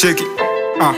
cheki ah.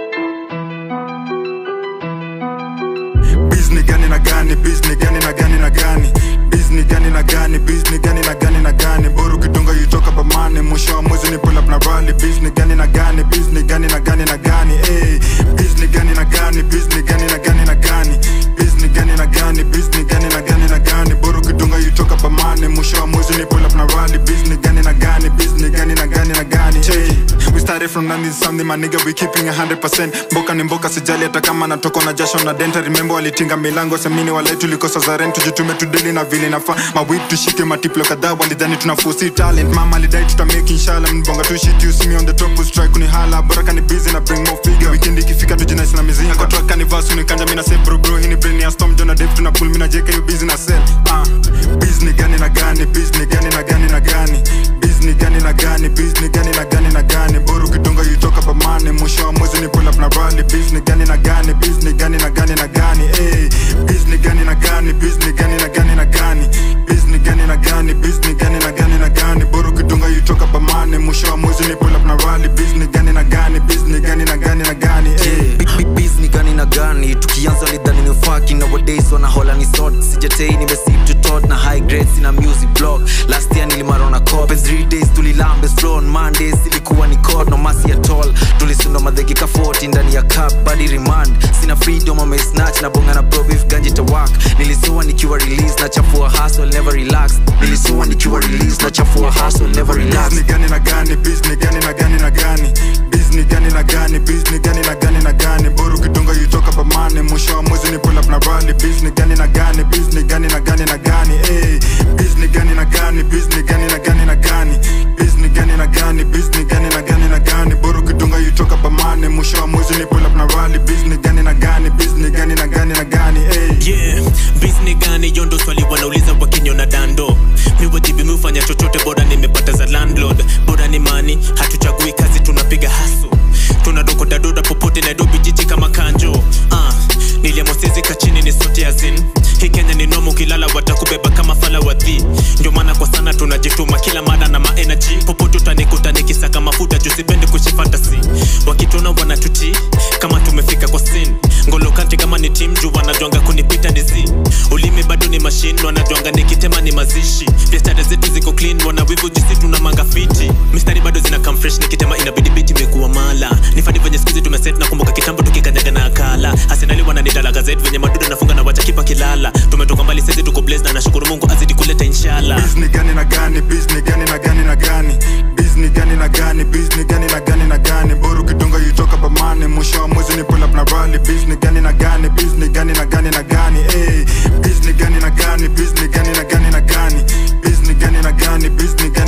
bizni gani na gani bizni gani na gani na gani bizni gani na gani bizni gani na gani na gani bora ukidunga yutoka pamane mwisho wa mwezi ni pull up na rally bizni gani na gani bizni gani na gani na gani hey. bizni gani na gani bizni gani na gani na gani bizni gani na gani bizni gani na gani na gani bora ukidunga yutoka pamane mwisho wa mwezi ni pull up na rally bizni gani na gani bizni gani na gani na gani hey. we started from nothing to something my nigga we keeping 100% mboka ni mboka sijali hata kama natoko na jasho na denta remember walitinga milango semini walai tulikosa za rent tujitume tudeli na vile nafaa mawip tushike matiplo kadhaa walidhani tuna fosi talent mama alidai tuta make inshallah mbonga tu shit you see me on the top strike kuni hala bora kani busy na bring more figure weekend ikifika tujinais na mizinga kwa track kani vasu ni kanja mina say bro bro hii ni brain ya storm jona dev tuna pull mina jeka you busy na sell ah business gani na gani business gani na gani na gani business gani na gani business gani na gani na gani bora ukidunga yutoka pamane mwisho wa mwezi ni pull up na rally business gani na gani business gani na gani na gani eh business gani na gani business gani na gani na gani business gani na gani business gani na gani na gani bora ukidunga yutoka pamane mwisho wa mwezi ni pull up na rally business gani na gani business gani na gani na gani eh bizni gani na gani tukianza lidhani ni faki nowadays wanahola ni sort sijatei nimesip to tot na high grades na music blog last year nilimarona cop and three days tulilambe slow on mondays ilikuwa ni code no mercy at all tulisunda madhekika 40 ndani ya cup body remand sina freedom ama snatch na bonga na bro beef ganji to work nilisua nikiwa release na chafua hustle never relax nilisua nikiwa release na chafua hustle never relax business gani na gani business gani na gani na gani business gani na gani business gani na gani na gani bora ukidunga yutoka pamane mwisho wa mwezi ni pull up na rally business gani na gani business gani na gani na gani eh business gani na gani business gani na gani na gani business gani na gani business gani na gani na gani bora ukidunga yutoka pamane mwisho wa mwezi ni pull up na rally business gani na gani business gani na gani na gani eh yeah bisni gani yondo swali wanauliza wakinyona dando miwajibi miufanya chochote bora nimepata za landlord bora ni mani hatuchagui kazi tunapiga hasu tunadokodadoda popote nairobi jiji kama kanjo uh, niliamosezi kachini ni sote azin hii kenya ni nomo ukilala watakubeba kama fala wadhi ndio maana kwa sana tunajituma kila mara na maenergy popote utanikuta nikisaka mafuta jusipendi kushifantasi wakitona wanatuti kama tumefika kwa sin ngolokante kama ni tim juu wanajwanga kunipita nizi ulimi bado ni mashine wanajwanga nikitema ni mazishi biashara zetu ziko clean wanawivu jisi tuna manga fiti mistari bado zina come fresh nikitema inabidi biti imekuwa mala nifani venye skuzi tumeset na kumbuka kitambo tukikanyaga na akala asenali wananidala gazet venye madudu nafunga na wacha kipa kilala tumetoka mbali sezi tuko blaze na nashukuru mungu azidi kuleta inshallah business gani na gani business gani na gani na gani business gani na gani business gani na gani na gani bora ukidunga yutoka pamane mwisho wa mwezi ni pull up na rally business gani na gani business gani na gani na gani eh business gani na gani business gani na gani na gani business gani na gani business gani